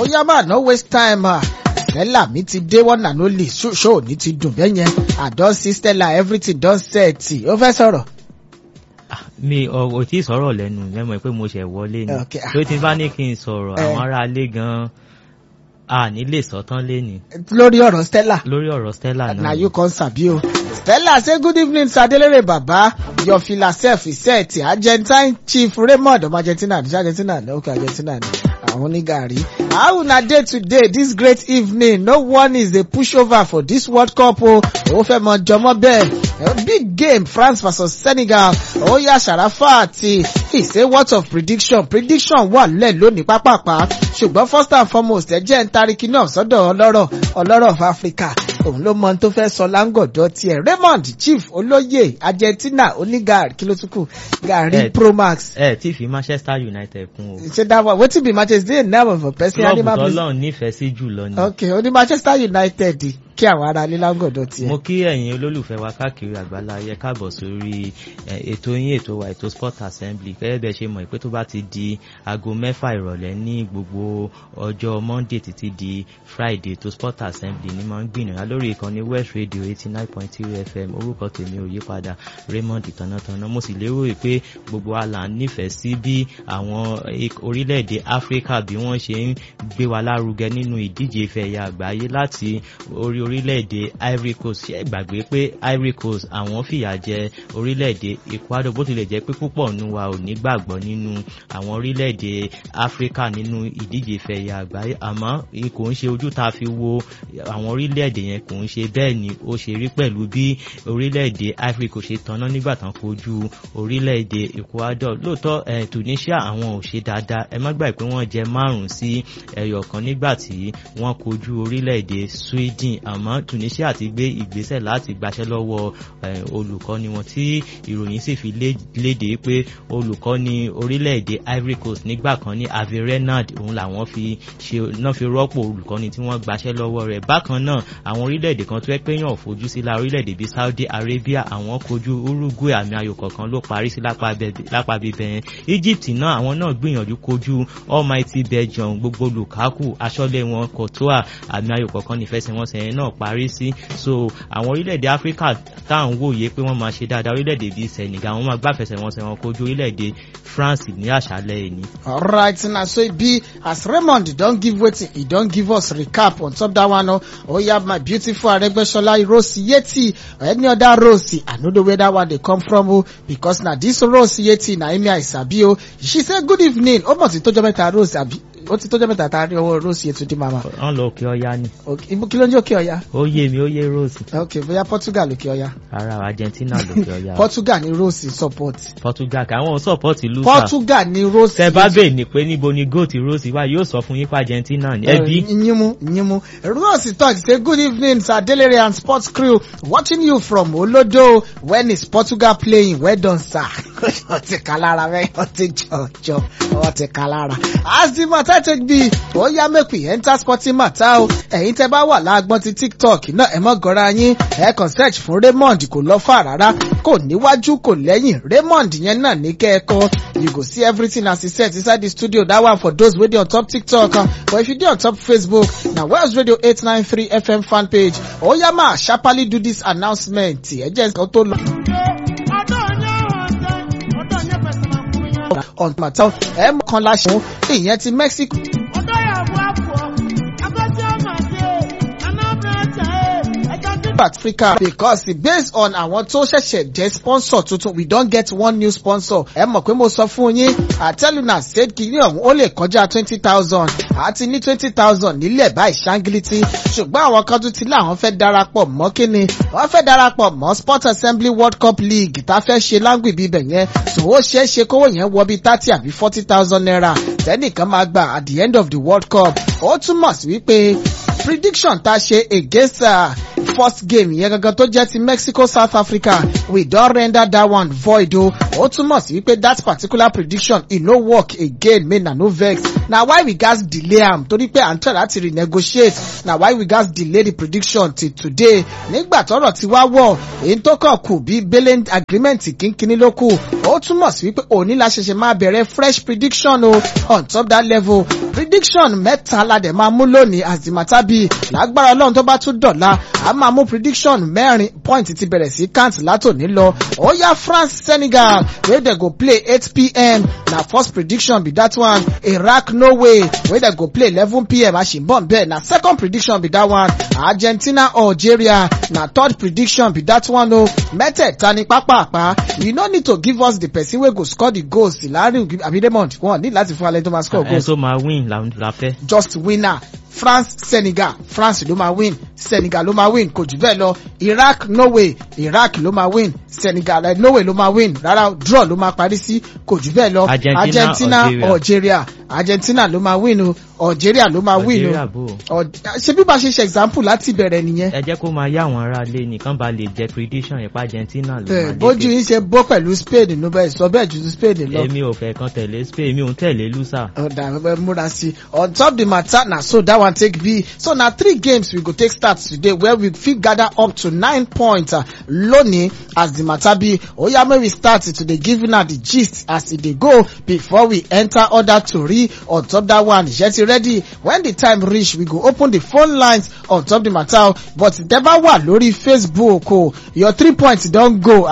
yá máa no waste time ah. Stella mi ti dé one and only show ní ti dùn bẹ́ẹ̀ yẹn I don see Stella everything don set ó fẹ́ sọ̀rọ̀. mi ò tí ì sọ̀rọ̀ lẹ́nu mẹ́mọ̀ pé mo ṣẹ̀ wọlé ni Okay. tó ti bá ní kí n sọ̀rọ̀ Eh. àwọn aráalé gan-an a ní lè sọ tán léni lórí ọ̀rọ̀ Stella. lórí ọ̀rọ̀ Stella na náà you come sabi o. Stella say good evening sir Adelere baba your fila sef is set Argentine chief Raymond ọmọ Argentina ní Argentina ní okay Argentina ní àwọn ní gàrí. How una dey today this great evening no one is a pushover for this World Cup o. Òun fẹ́ mọ jọmọ bẹ́ẹ̀. A big game France vs Senegal. Oya Sharafa àti he say what of prediction prediction wà lẹ̀ lónìí pápápá ṣùgbọ́n first and foremost ẹ jẹ́ ń tarí kinní ọ̀sọ́dọ̀ ọlọ́rọ̀ ọlọ́rọ̀ of Africa òun ló mọ ohun tó fẹ́ sọ láńgọ̀dọ̀ tiẹ̀ Raymond chief olóyè Argentina onígàrí kí ló tún kù gàrí Eh, Promax ẹ tí fi Manchester United kún o ṣe that one wetin be Manchester dey name of a person klọ́ọ̀bù animal business tọ́lọ́run nífẹ̀ẹ́ sí jùlọ ni ok oní Manchester United kí àwọn ará ilé láńgọ̀dọ̀ tiẹ̀. mo kí ẹ̀yin olólùfẹ́ wa káàkiri àgbálá ayé káàbọ̀ sórí eh, ètò yín ètò wa ètò sport assembly gẹ́gẹ́ bẹ́ẹ̀ ṣe mọ̀ pé tó bá ti di aago mẹ́fà ìrọ̀lẹ́ ní gbogbo ọjọ́ monday títí di friday ètò sport assembly ni máa ń gbìyànjú lórí ìkànnì west radio eighty nine point three fm orúkọ tèmi ò yí padà raymond tànàtànà mo sì lérò pé gbogbo wa là ń nífẹ̀ẹ́ sí bí àwọn ik- orílẹ̀-èdè áfíríkà bí wọ́n ṣe ń gbé wa lárugẹ nínú ìdíje ìfẹ́ ẹ̀yà àgbáyé láti orí orílẹ̀-èdè ivory coast ṣe é gbàgbé pé ivory coast àwọn fìyà jẹ orílẹ̀-èdè ecuador bó tilẹ̀ jẹ́ pé púpọ̀ nínú wa ò ní gbàgbọ́ nínú àwọn orílẹ̀-èdè áfíríkà nínú ìdíje ìfẹ́ ẹ̀yà àgbáyé àmọ́ i- kò ń ṣe ojú tá a fi wo àwọn orílẹ̀-èdè yẹn kò ń ṣe bẹ́ẹ̀ ni ó ṣe rí pẹ̀lú bí orílẹ̀-èdè ivory coast ṣe tanná nígbà tán kojú orílẹ̀-èdè ecuador lóòótọ́ eh, tunisia àwọn ò ṣe dáadáa ẹ má gbàgbé pé wọ́n jẹ márùn-ún sí ẹyọ kan nígbà tí wọ́n kojú orílẹ̀-èdè sweden àmọ́ tunisia ti gbé ìgbésẹ̀ láti gbaṣẹ́ lọ́wọ́ eh, olùkọ́ni wọn tí ìròyìn sì fi lé- léde pé olùkọ́ni orílẹ̀-èdè ivory coast nígbà kan ní avi renard òun làwọn fi ṣe náà fi rọ́pò olùkọ́ni tí wọ́n gbaṣẹ́ lọ́wọ́ rẹ̀ bákan náà àwọn orílẹ̀-èdè kan tó ẹ́ pé yàn fojú sí la orílẹ̀-èdè bíi saudi arabia àwọn kojú uruguay àmì ayò kọ̀ọ̀kan ló parí sí lápá bẹ- lápá bíbẹ̀ yẹn egypt náà àwọn náà gbìyànjú kojú almighty belgium gbogbo lukaku aṣọ́lé wọn courtois àmì ayò kọ̀ọ̀kan nífẹsẹ̀wọnsẹ̀ yẹn náà parí sí so àwọn orílẹ̀-èdè áfíríkà tá à ń wòye pé wọ́n máa ṣe dáadáa orílẹ̀-èdè bíi senegal wọ́n máa gbàfẹsẹ̀wọnsẹ̀ wọn kojú orílẹ̀-èdè france ní àṣálẹ́ ẹni. alright na so e be as raymond don give wetin e don give us recap on top that one o oya my beautiful aregbesola rose yeti or any other rose i no know where that one dey come from o because na this rose yeti na emi i sabi o she say good evening ó mọ̀ sí tójọ́ mẹ́ta rose àbí ó ti tójọ́ mẹ́ta tá a rí ọwọ́ rose yeti dé mama wọ́n lọ òkè ọya ni Okay, ibo kí ló ń jẹ́ òkè ọya ó yé mi ó yé rose ok bóyá portugal òkè ọya ara argentina lòkè ọya portugal ni rose support portugal kà àwọn support lusa portugal ni rose tẹ bá bèè ní pé níbo ni goat rose wà yóò sọ fún yín pa argentina ni ẹbí Nyimu, Nyimu. Rose talk say good evening Sir Delere and sports crew watching you from Olodo when is Portugal playing well done sir. Wọ́n ti kà lára rẹ̀ wọ́n ti jọjọ wọ́n ti kà lára. As the matter take be, ó yá make we enter sporting matter o. Ẹ̀yin tẹ bá wà lágbọ́n ti TikTok náà ẹ mọ́ gọ́ra yín. Ẹ kàn search fún Raymond kò lọ fà rárá. Kò níwájú kò lẹ́yìn. Raymond yẹn náà ní kẹ́ẹ̀kọ́. You go see everything as e set inside the studio. That one for those wey dey on top TikTok. Uh, but if you dey on top Facebook, na Wells Radio 893 FM fan page. Oya ma sharparly do this announcement. Ẹ jẹ́ nǹkan tó lọ. On matter ẹ mọ̀ kan láṣẹ ìyẹn ti Mexico. Africa because based on àwọn tó ṣẹ̀ṣẹ̀ jẹ́ sponsor tuntun we don get one new sponsor ẹ mọ̀ pé mo sọ fún yín àtẹ́lùnà said kìíní ọ̀hún ó lè kọjá twenty thousand àti ní twenty thousand nílẹ̀ báyìí ṣáńgílítì ṣùgbọ́n àwọn kan tún ti láwọn fẹ́ darapọ̀ mọ́ kíni wọ́n fẹ́ darapọ̀ mọ́ sport assembly world cup league tá a fẹ́ ṣe láǹgbì bíbẹ̀ yẹn tó ó ṣeé ṣe kówó yẹn wọ bíi thirty àbí forty thousand naira tẹ́nìkan máa gbà at the end of the world cup ó túmọ̀ sí wípé prediction tá a ṣe against uh, first game yẹn gangan tó jẹ́ ti Mexico South Africa we don render that one void o ó túmọ̀ sí wípé that particular prediction e no work again make na no vex na why we gats delay am torí pé à ń try láti renegotiate na why we gats delay the prediction till today nígbà tọ́rọ̀ ti wá wọ̀ èyí tó kàn kù bí bailing agreement kínkínní ló kù ó túmọ̀ sí wípé òní la ṣẹ̀ṣẹ̀ máa bẹ̀rẹ̀ fresh prediction o on top that level prediction mẹ́ta la dẹ̀ máa mú lónìí as the matter be lágbára ọlọ́run tó bá tún dọ̀la a máa mú prediction mẹ́rin point ti bẹ̀rẹ̀ sí count látòní lọ ó yá France Senegal wey dem go play eight pm na first prediction be that one Iraq Norway wey dem go play eleven pm àṣìbọ̀n bẹ́ẹ̀ na second prediction be that one Argentina Algeria na third prediction be that one o mẹ́tẹ̀ẹ̀ta ni pápápá you no need to give us the person wey go score the goals láàrin abidemont wọn ní láti fún alẹ́ tó máa score ẹ goals tó máa win la la fẹ́. just winner France Senegal France ló máa win Senegal ló máa win kò jù bẹ́ẹ̀ lọ Iraq Norway Iraq ló máa win Senegal eh, Norway ló máa win rárá draw ló máa parí sí kò jù bẹ́ẹ̀ lọ Argentina, Argentina Algeria. Algeria Argentina ló máa win o Algeria ló máa win Algeria o bò. Al- ṣe bí bá ṣe ṣe example láti bẹ̀rẹ̀ nìyẹn ẹ jẹ́ kó máa yá àwọn ará ilé nìkan bá lè jẹ prediction yẹn pa Argentina ló Eh, máa bójú lékè. yín ṣe bó pẹ̀lú Spain ló bẹ́ẹ̀ sọ bẹ́ẹ̀ ju Spain lọ. èmi ò fẹ́ kan tẹ̀lé Spain èmi ò ń tẹ̀lé lusa. ọ̀dà ẹgbẹ́ múra sí i on top the matter na so that one take be so na three games we go take start today where we fit gather up to nine points uh, lónìí as the matter be oya make we start to dey give una the gist as e dey go before we enter other tori on top that one iṣẹ́ ti ready when the time reach we go open the phone lines on top the matter o but deba wà lórí Facebook o your three points don go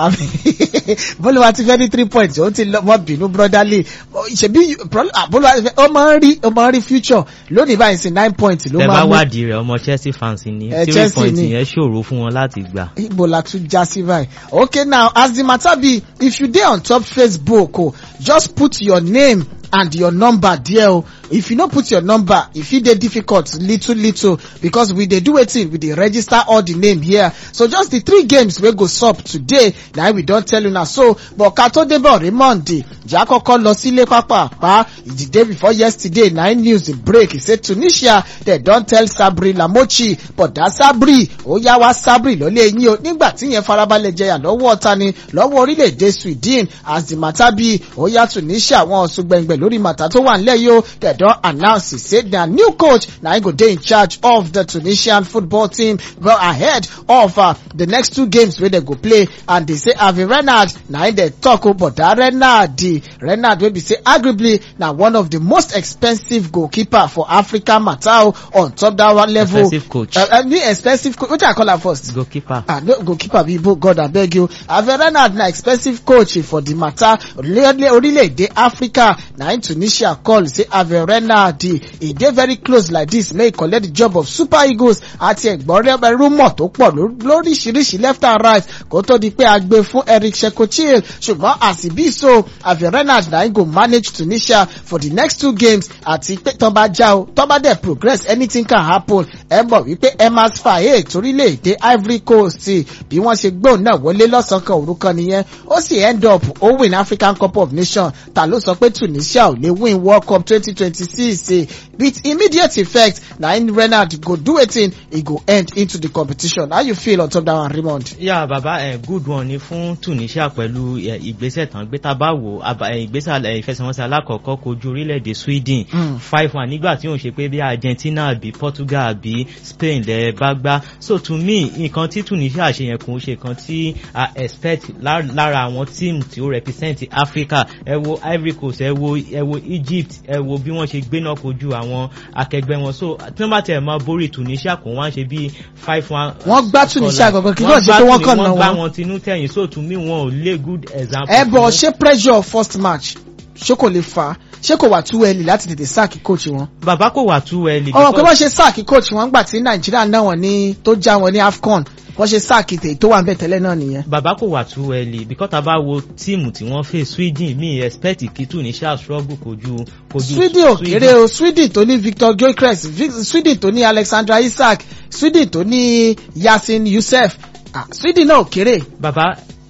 bólúwa ti fẹ́ ní three points ó ti lọ mọ́ bínú brotherly ṣebí bólúwa ti fẹ́ ó máa ń rí ó máa ń rí future lónìí báyìí sí nine points ló tẹ máa bá mú wádìí rẹ̀ ọmọ Chelsea fans ni Eh, three Chelsea points ni. yẹn ṣòro fún wọn láti gbà. Igbo la tún já sí báyìí. Okay now as the matter be if you dey on top Facebook o just put your name and your number there o if you no put your number e fit dey difficult little little because we dey do wetin we dey register all the name here so just the three games wey go sup today na im we don tell una so but ká tó débọ̀ Raymond ìjà kọ́kọ́ lọ sílé pápápá the day before yesterday na im news break e say Tunisia dem don tell Sabri Lamochi but that Sabri ó yá wá Sabri lọ́lé yín o nígbà tí yẹn farabalẹ̀ jẹyà lọ́wọ́ ọ̀tá ni lọ́wọ́ orílẹ̀-èdè Sweden as the matter be ó yá Tunisia wọn ọ̀sùn gbẹ̀ngbẹ̀ lórí màtá tó wà nílẹ̀ yìí o dem don announce say their new coach na him go dey in charge of the Tunisian football team well ahead of uh, the next two games wey dem go play and they say Avi Renard na him dey talk o but that Renard the Renard wey be say arguably na one of the most expensive goalkeeper for Africa matter o on top that one level. Expensive coach. Uh, uh, new expensive coach wetin I call am first. goalkeeper. Ah, no goalkeeper be Igbo God abeg you. Ave Renard na expensive coach for the matter. Orílẹ̀- Orílẹ̀-èdè Africa na im Tunisia call say Ave Renard e dey very close like this make e collect the job of Super Eagles àti ẹ̀gbọ́n rẹ̀ rúmọ̀ tó pọ̀ ló- lóríṣiríṣi left and right kó tó di pé a gbé fún Eric Shekochil ṣùgbọ́n as e be so Ave Renard na im go manage Tunisia for the next two games àti pé tán bá já o tán bá dẹ̀ progress anything can happen ẹ mọ̀ wípé Emas Faye torílẹ̀-èdè Ivory Coast bí wọ́n ṣe gbóhùn náà wọlé lọ́sàn-án kan òru kan nìyẹn ó sì end up ó win African Cup of Nations ta ló sọ pé Tunisia ò lè win World Cup twenty twenty six with immediate effect na im Renard go do wetin e go end into the competition how you feel on top that one Raymond. yà bàbá ẹ good one ni fún Tunisia pẹ̀lú ẹ, ìgbésẹ̀ tán gbé tá a bá wò àbá- ẹ, ìgbésẹ̀ ẹ, ìfẹsẹ̀wọnsẹ̀ alákọ̀ọ́kọ́ kojú orílẹ̀-èdè Sweden Mm. five one nígbà tí òun ṣe pé bí Argentina àbí Portugal àbí Spain lẹ bá gbá so to me nǹkan tí Tunisia ṣe yẹn kò ń ṣe nǹkan tí a expect lá- lára àwọn team tí ó represent Africa ẹ wo Ivory Coast ẹ wo ẹ wo Egypt ẹ wo bí wọ́n ṣe gbéná kojú àwọn akẹgbẹ́ wọn so tí wọ́n bá tẹ̀ máa borí Tunisia kò wọ́n á ṣe bí five one. Wọ́n gbá Tunisia gangan, kí Wọ́n ló ṣe pé gbá wọ́n kàn Tuni- ná wọ́n gbá wọn. wọn tinú tẹ̀yìn so to me wọn ò lé good example. ẹ bọ̀ fún- ṣé pressure first match ṣé kò lè fà á ṣé kò wà too early láti tètè sáàkì coach wọn. bàbá kò wà tú ẹ lè. ọmọ pé wọ́n ṣe sáàkì coach wọn gbà tí Nàìjíríà náà wọ́n ní tó já wọn ní AFCON wọ́n ṣe sáàkì tèyí tó wà ń bẹ̀ tẹ́lẹ̀ náà nìyẹn. bàbá kò wà too early because tá a bá wo tíìmù tí wọ́n fẹ́ Sweden mi expect kí Tunisia struggle kojú kojú Sweden ò kéré o Sweden tó ní Victor Gyökeres Vic- Sweden tó ní Alexandra Isak Sweden tó ní Yasin Youssef ah, Sweden náà ò kéré. bàbá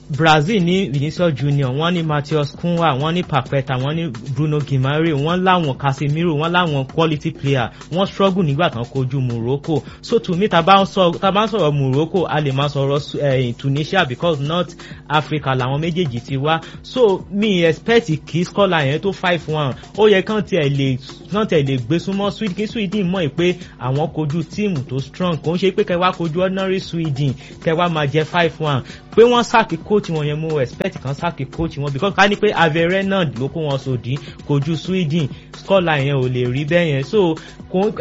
brazil ní vinicius junior wọ́n ní matheus kunwa wọ́n ní papeta wọ́n ní bruno gimare wọ́n láwọn casemiro wọ́n láwọn quality player wọ́n struggle nígbà tán kojú morocco so to me ta bá ń sọ̀rọ̀ morocco a lè máa sọ̀rọ̀ eh, tunisia because north africa làwọn méjèèjì ti wá so mi expect kí scholar yẹn tó five one ó yẹ kán tiẹ̀ lè kán tiẹ̀ lè gbé súnmọ́ sweden kí sweden mọ̀ pé àwọn kojú tíìmù tó strong kò ń ṣe pé kẹwàá kojú ordinary sweden kẹwàá máa jẹ five one pé wọ́n sáàkì coach wọn yẹn mo expect kan sáàkì coach wọn because ká ní pé avere náà ló kó wọn sòdí kojú sweden scholar yẹn ò lè rí bẹ́ẹ̀ yẹn so kò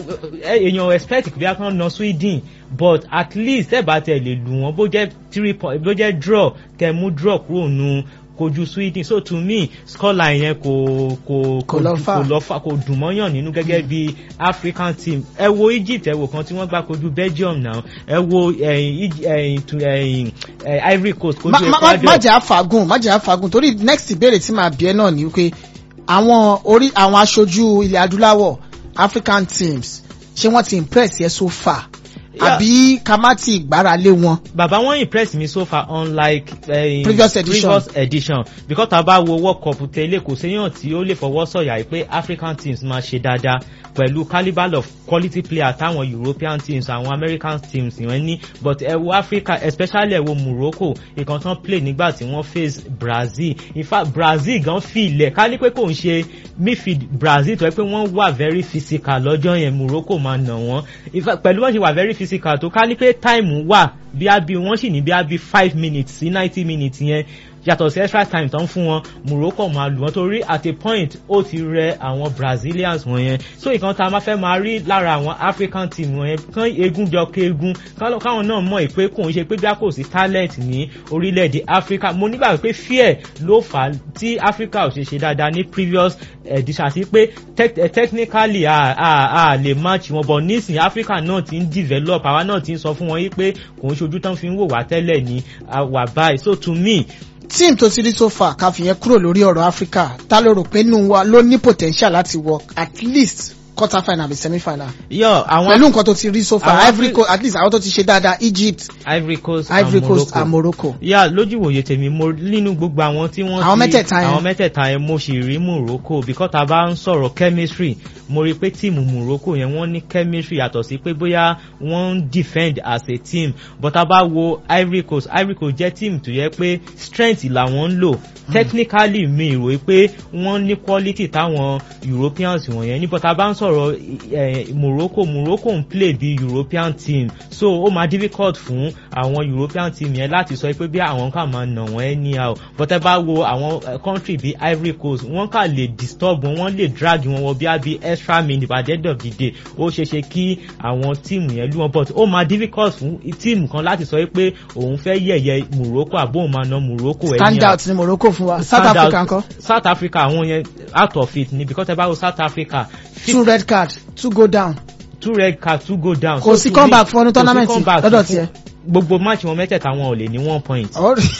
èèyàn expect bí a kan na sweden but at least ẹ bá tẹ lè lù wọn bó jẹ three point bó jẹ draw kẹ mú draw kúrò nù kojú sweden so to me scholar yẹn kò kò Kò lọ far. kò lọ fà kò dùn mọ́yàn nínú gẹ́gẹ́ bí african team ẹ wo egypt ẹ wo kan tí wọ́n gbá kojú belgium náà ẹ wo ẹ̀yìn Eg- ẹ̀yìn tu- ẹ̀yìn ẹ̀, ivory coast kojú má má- má- má ecuador jẹ́ àfàgùn má jẹ́ àfàgùn torí next ìbéèrè tí màá bí ẹ náà ni wípé àwọn orí àwọn aṣojú ilẹ̀ adúláwọ̀ african teams ṣé wọ́n ti impress yẹ so far Yeah. àbí ká má ti gbára lé wọn. bàbá wọn impress me so far unlike uh, Previous edition. previous edition because tá a bá wo world cup tẹ́lẹ̀ kò séyàn tí ó lè fọwọ́ sọ̀yà pé african teams máa ṣe dáadáa pẹ̀lú calibre of quality player táwọn european teams àwọn american teams yẹn ní but ẹ wo africa especially ẹ wo morocco ìkan tán play nígbà tí wọ́n face brazil in fact brazil gan fi ilẹ̀ ká ní pé kò ń ṣe midfield brazil tó yẹ pé wọ́n wà very physical lọ́jọ́ yẹn morocco máa nà wọ́n in fact pẹ̀lú wọ́n ṣe wà very physical tó ká ní pé time wà bí a bí wọ́n sì ní bí a bí five minutes sí ninety minutes yẹn yàtọ̀ sí extra time tán fún wọn morocco máa lù wọ́n torí at a point ó ti rẹ àwọn brazilians wọ̀nyẹn so ìkan tá a máa fẹ́ máa rí lára àwọn african team wọ̀nyẹn kán egun jọ kéegun kán- káwọn náà mọ̀ pé kò ń ṣe pé bí a kò sí talent ní orílẹ̀-èdè africa mo nígbà pé fear ló fà á tí africa ò ṣe ṣe dáadáa ní previous edition àti pé tec- eh, technically a a a lè match wọn but nísìnyí africa náà ti ń develop àwa náà ti ń sọ fún wọn yí pé kò ń ṣojú tán fi ń wò wá tẹ́lẹ̀ ní àwà báyìí so to me team tó ti rí so far ká fi yẹn kúrò lórí ọ̀rọ̀ africa ta ló rò pé nínú wa ló ní potential láti wọ at least quarter final àbí semi final yọ àwọn pẹ̀lú nǹkan tó ti rí so far àwọn ivory Afri- coast at least àwọn tó ti ṣe dáadáa egypt ivory coast ivory and coast morocco and morocco. yà lójú ìwòye tèmi mo nínú gbogbo àwọn tí wọ́n Àwọn ti- mẹ́tẹ̀ẹ̀ta yẹn. àwọn mẹ́tẹ̀ẹ̀ta yẹn mo sì rí morocco because tá a bá ń sọ̀rọ̀ chemistry mo rí pé tíìmù morocco yẹn wọ́n ní chemistry yàtọ̀ sí pé bóyá wọ́n ń defend as a team but tá a bá wo ivory coast ivory coast jẹ́ team tó yẹ pé strength làwọn ń lò technically mi rò pé wọ́n ní quality táwọn europeans wọ̀nyẹn ní but tá a bá ń sọ̀rọ̀ eh, morocco morocco ń play bí european team so ó máa difficult fún àwọn european team yẹn láti sọ pé bí àwọn kà máa nà wọ́n anyhow but ẹ bá wo àwọn eh, country bí ivory coast wọ́n kà lè disturb wọn wọ́n lè drag wọn wọ bí a bí extra minute by the end of the day ó ṣeé ṣe kí àwọn tíìmù yẹn lù wọn but ó máa difficult fún tíìmù kan láti sọ pé òun fẹ́ yẹ̀yẹ́ morocco àbóun máa na morocco anyhow stand out ní morocco fún wa south Stand out- africa ńkọ́ south africa àwọn yẹn out of it ni because ẹ bá wo south africa two red card two go down two red card two go down. Kò sí to comeback me, fún ọdún kò sí tournament comeback lọ́dọ̀ fún- tiẹ̀. gbogbo match wọn mẹ́tẹ̀ẹ̀ta wọn ò lè ní one point.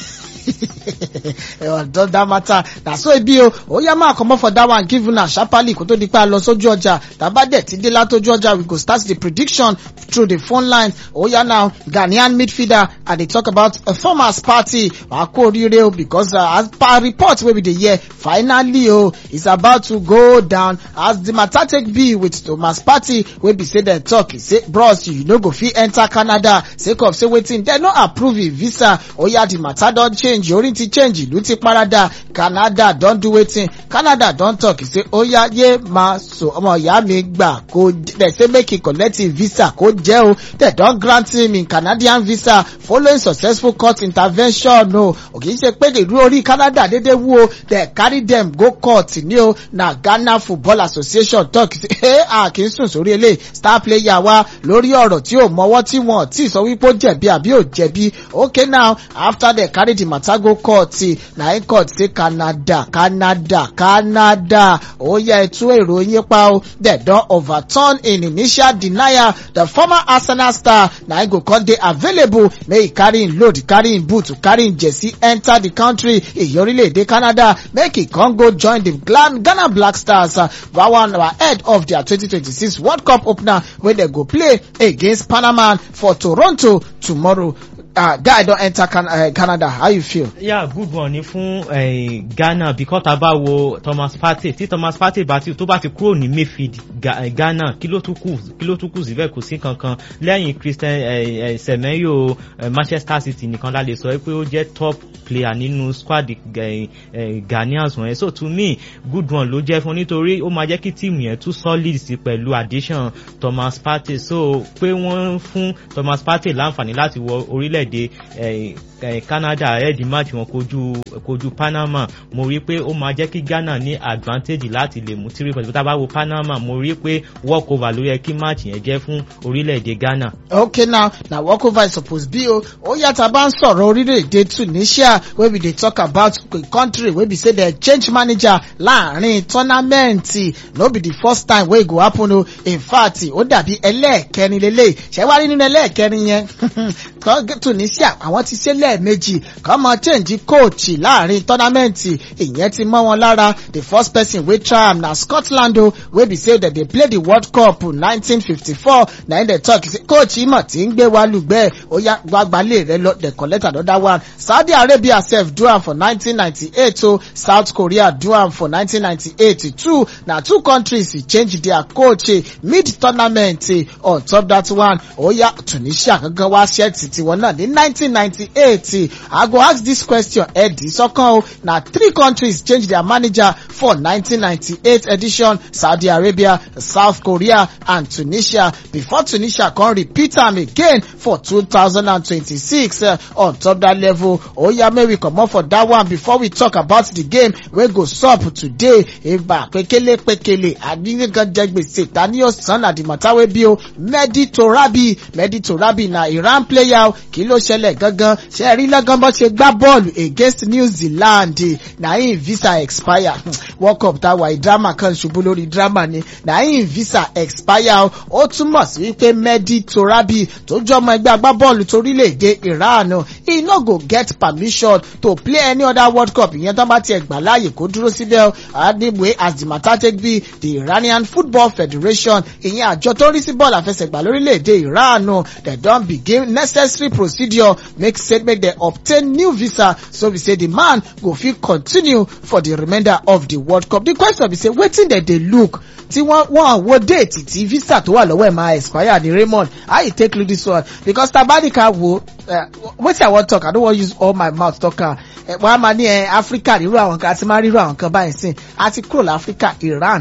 don that matter na so e be o ó yá máa comot for that one give una sharparly kó tó di pé a lọ sójú ọjà tàbá dẹ̀ ti dé látójú ọjà we go start the prediction through the phone line ó yá now ghanaian midfielder i dey talk about a former party wàá kó oríire o because uh, as per report wey we dey hear finally o it's about to go down as the matter take be with thomas party wey be say dem talk e say bros you no go fit enter canada sake of say wetin dem no approve im visa oya the matter don change orin ti change ìlú ti parada canada don do wetin canada don talk e say oya ye ma so ọmọ ìyá mi gbà kó dem say make e collect im visa kó jẹ́ o dem don grant him im canadian visa following successful court intervention o ò kì í ṣe pé ìlú orí canada dédé wú o dem carry dem go court ni o na ghana football association talk say ẹ a kì í sùn sórí eléyìí star player wa lórí ọ̀rọ̀ tí ò mọwọ́ tí wọn tí sọ wípé ó jẹ̀bi àbí ò jẹ̀bi okay now after dem carry the matter go court na him court say canada canada canada ó yẹ ẹtú èrò yín pa o dem don overturn in initial denial the former arsenal star na him go come dey available make e carry him load carry him boot carry him jersey enter the country èyí orílẹ̀-èdè canada make e come go join the Glan- ghana black stars uh, that one ahead of their 2026 world cup opener wey dem go play against panama for toronto tomorrow uh, guy don enter can, uh, Canada how you feel. yeah good one ni fún eh, Ghana because tá a bá wo Thomas Partey tí Thomas Partey bá ti tó bá ti kúrò ní Mayfield Ga, eh, Ghana kí ló tún kù kí ló tún kù síbẹ̀ kò sí kankan lẹ́yìn Christian eh, eh, Semenyo eh, Manchester City nìkan la lè sọ pé ó jẹ́ top player nínú squad eh, eh, Ghanaians wọ̀nyẹn so to me good one ló jẹ́ fún nítorí ó máa jẹ́ kí tíìmù yẹn tún solid sí pẹ̀lú addition Thomas Partey so pé wọ́n fún Thomas Partey láǹfààní láti wọ orílẹ̀-èdè eh, eh, Canada ẹ̀ẹ́dì match wọn kojú kojú Panama mo rí pé ó máa jẹ́ kí Ghana ní advantage láti lè mú three points tá a bá wo Panama mo rí pé walk over ló yẹ kí match yẹn jẹ́ fún orílẹ̀-èdè Ghana. okay now na walkover is suppose be o ó yàtọ̀ bá ń sọ̀rọ̀ orílẹ̀-èdè Tunisia wey we dey talk about a country wey be say dem change manager láàrin tọ́námẹ́ǹtì no be the first time wey e go happen o in fact ó dàbí ẹlẹ́ẹ̀kẹrin lélẹ̀ ṣẹ́wárí nínú ẹlẹ́ẹ̀kẹrin yẹn Tunisia àwọn ti ṣe lẹ́ẹ̀mejì kọ́ mọ change coach láàrin tọ́námẹ́ǹtì ìyẹn ti mọ́ wọn lára the first person wey try am na Scotland o wey be say dem dey play the World Cup 1954 na im dey talk say coach imọ̀ tí ń gbé wa lùgbẹ́ ó yá gbàgbálẹ̀ rẹ lọ dey collect another one Saudi Arabia sef do am for 1998 o South Korea do am for 1998 too na two countries change their coach mid tournament on top that one ó yá Tunisia gangan wá ṣẹ́ẹ̀tì tiwọn náà ní 1998 I go ask this question ẹ̀dì sọ́kàn o na three countries change their manager for 1998 edition Saudi Arabia South Korea and Tunisia before Tunisia come repeat am again for 2026 uh, on top that level oya may we comot for that one before we talk about the game wey go sup today ìgbà pékélé pékélé àdínníkan jẹ gbèsè tani yóò san na the matter wey be o Mehdi Torabi Mehdi Torabi na Iran player o kí ló ṣẹlẹ̀ gangan ṣe rí lọ́gán bó ṣe gbá bọ́ọ̀lù against New Zealand na im visa expire World Cup tá wà drama kan ṣubú lórí drama ni na im visa expire o ó túmọ̀ sí wípé Mehdi Torabi tó jẹ́ ọmọ ẹgbẹ́ agbábọ́ọ̀lù torílẹ̀-èdè Iran he no go get permission to play any other World Cup ìyẹn tó bá tiẹ̀ gbà láàyè kó dúró síbẹ̀ adébúwé as the matter take be the Iranian Football Federation ìyẹn àjọ tó ń rí sí bọ́ọ̀lù àfẹsẹ̀gbá lórílẹ̀-èdè Iran they don begin necessary procedure make say make dem obtain new visa so be say the man go fit continue for the remainder of the World Cup the question be say wetin dem dey look tí wọ́n wọ́n wo déètì tí visa tó wà lọ́wọ́ ẹ̀ máa expire ní Raymond how you take look this one because tabanika wo uh, wetin I wan talk I no wan use all my mouth talk am wọ́n á máa ní ẹ Africa rírú àwọn kan àti máa rírú àwọn kan báyìí sìn àti kúrò láfíríkà Iran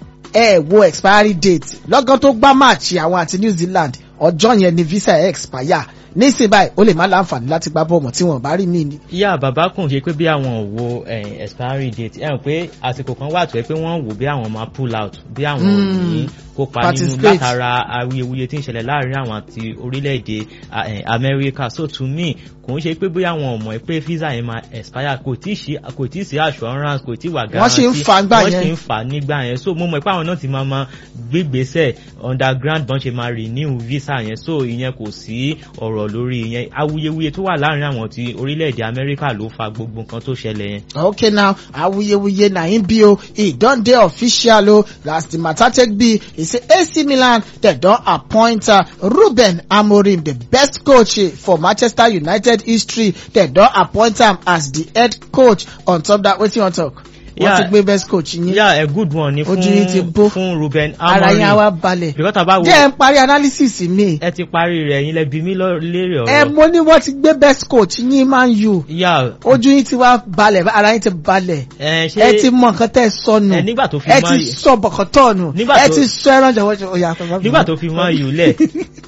ẹ wo expiry date lọ́gán tó gbá máàcì àwọn àti New Zealand ọjọ́ yẹn ni visa ẹ̀ expire nísìnyí báyìí ó lè má láǹfààní láti gbá bọ́ọ̀mù tí wọ́n bá rí mí ni. yá bàbá kùn ṣe pé bí àwọn ò wo eh, expiry date ẹ̀ hàn pé àsìkò kan wà tó ẹ pé wọ́n wò bí àwọn máa pull out bí àwọn ò ní kópa nínú Participate. látara awuyewuye tí ń ṣẹlẹ̀ láàrin àwọn àti orílẹ̀-èdè ah, eh, Amẹ́ríkà so to me kò ń ṣe pé bóyá àwọn ọmọ ẹ pé visa yẹn máa expire kò tí ì sí kò tí ì sí assurance kò tí ì wà Wọ́n ṣì ń guarantee fà á gbà wọ́n yẹn. ṣì ń fà á nígbà yẹn so mo mọ̀ pé àwọn náà ti máa ma gbégbèsè underground bọ́n ṣe máa renew visa yẹn so ìyẹn kò sí ọ̀rọ̀ lórí ìyẹn awuyewuye tó wà láàrin àwọn ti orílẹ̀-èdè Amẹ́ríkà ló fa gbogbo nǹkan tó ṣẹlẹ̀ yẹn. okay now awuyewuye na him be o e don dey official o as the matter take be e say AC Milan dem don appoint uh, Ruben Amorim the best coach eh, for Manchester United history dem don appoint am as the head coach on top that wetin you wan talk wọ́n Yeah. ti gbé best coach yín yeah a good one ni fún Ojú yín ti bó. fún Ruben ara yín á Amorim wá balẹ̀ because tá a bá wo jẹ́ ẹ ń parí analysis mi ẹ ti parí rẹ̀ yín lẹ bí mi lọ- léèrè ẹ ọ̀rọ̀ mo ní wọ́n ti gbé best coach yín Man U yeah ojú yín ti wá balẹ̀ ara yín ti balẹ̀ ẹ ẹ ti ṣe mọ nǹkan tẹ́ ẹ sọnù ẹ nígbà tó fi ẹ Man ti U- sọ bọ̀kọ̀tọ̀ nù Nígbà ẹ tó- ti sọ ẹran jọ̀wọ́ ọ̀yà nígbà tó fi Man U lẹ̀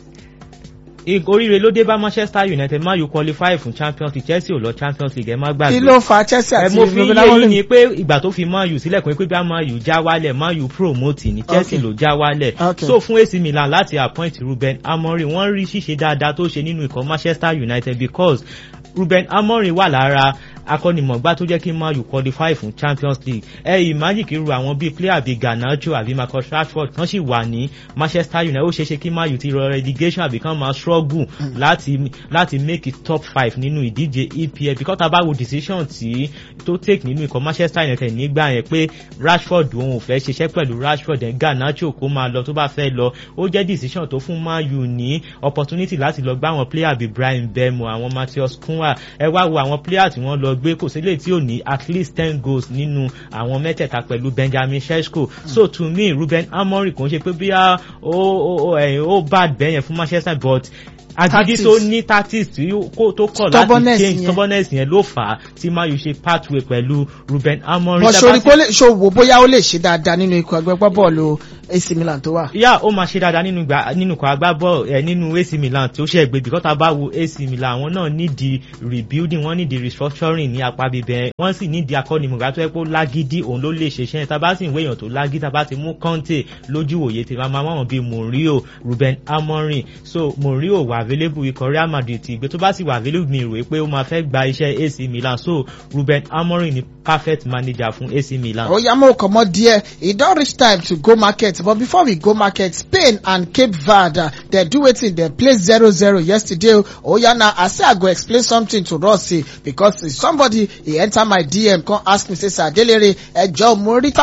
i- oríire ló dé bá Manchester United Man U qualify fún Champions League Chelsea ò lọ Champions League ẹ má gbàgbé kí ló fa Chelsea ẹ àti mo fi Ruben yé yín Amorim? ni pé ìgbà tó fi Man U sílẹ̀ kò ní pé bí a Man U já wálẹ̀ Man U promote ní Chelsea Okay. ló já wálẹ̀ Okay. so fún AC Milan láti appoint Ruben Amorim wọ́n rí ṣíṣe dáadáa tó ṣe nínú ikọ̀ Manchester United because Ruben Amorim wà lára akọ́nimọ̀gbá tó jẹ́ kí Man U qualify fún Champions League ẹ imagine kí irú àwọn bíi player bíi Garnacho àbí Marcus Rashford kan sì wà ní Manchester United ó ṣeéṣe kí Man U ti rọ relegation àbí kan máa struggle láti láti make it top five nínú ìdíje EPL because tá a bá wo decision tí tó take nínú ikọ̀ Manchester United nígbà yẹn pé Rashford òun ò fẹ́ ṣiṣẹ́ pẹ̀lú Rashford ẹ̀ Garnacho kó máa lọ tó bá fẹ́ lọ ó jẹ́ decision tó fún Man U ní opportunity láti lọ gbá àwọn player bíi Brian Bemo àwọn Matheus Cunha ẹ wá wo àwọn player tí wọ́n lọ gbé kò sílẹ̀ tí ò ní at least ten goals nínú àwọn mẹ́tẹ̀ẹ̀ta pẹ̀lú Benjamin Sesko so to me Ruben Amorim kò ń ṣe pé bí ó bad bẹ́yẹn fún Manchester but agidi tó ní tactics tí tó kọ̀ láti change stubbornness yẹn ló fà á tí Man U ṣe pathway pẹ̀lú Ruben Amorim. bọ̀ sori kó lè ṣòwò bóyá ó lè ṣe dáadáa nínú ikọ̀ ẹgbẹ́ bọ́ọ̀lù AC Milan tó wà. yá ó máa ṣe dáadáa nínú ìgbà nínú ikọ̀ agbábọ́ọ̀ ẹ̀ nínú AC Milan tó ṣe gbé bíkọ́tà bá wo AC Milan àwọn náà nídìí rebuilding wọ́n nídìí restructuring ní apá bíbẹ̀ wọ́n sì nídìí akọ́nimọ̀gá tó yẹ kó lágídí òun ló lè ṣiṣẹ́ tá bá sì ń wéyàn tó lágídí tá bá ti mú Conte lójú òye tí máa máa wọ́n bíi Mourinho Ruben Amorim so Mourinho wà available ikọ̀ Real Madrid ti gbé tó bá sì wà available mi rò pé ó máa fẹ́ gba iṣẹ́ AC Milan so Ruben Amorim ni perfect manager fún AC Milan. ó yá mo comot there e don reach time to go market but before we go market Spain and Cape Verde uh, dem do wetin dem play zero zero yesterday oh yeah now I say I go explain something to Rossi because somebody he enter my DM come ask me say sir Adelere ẹjọ mo rí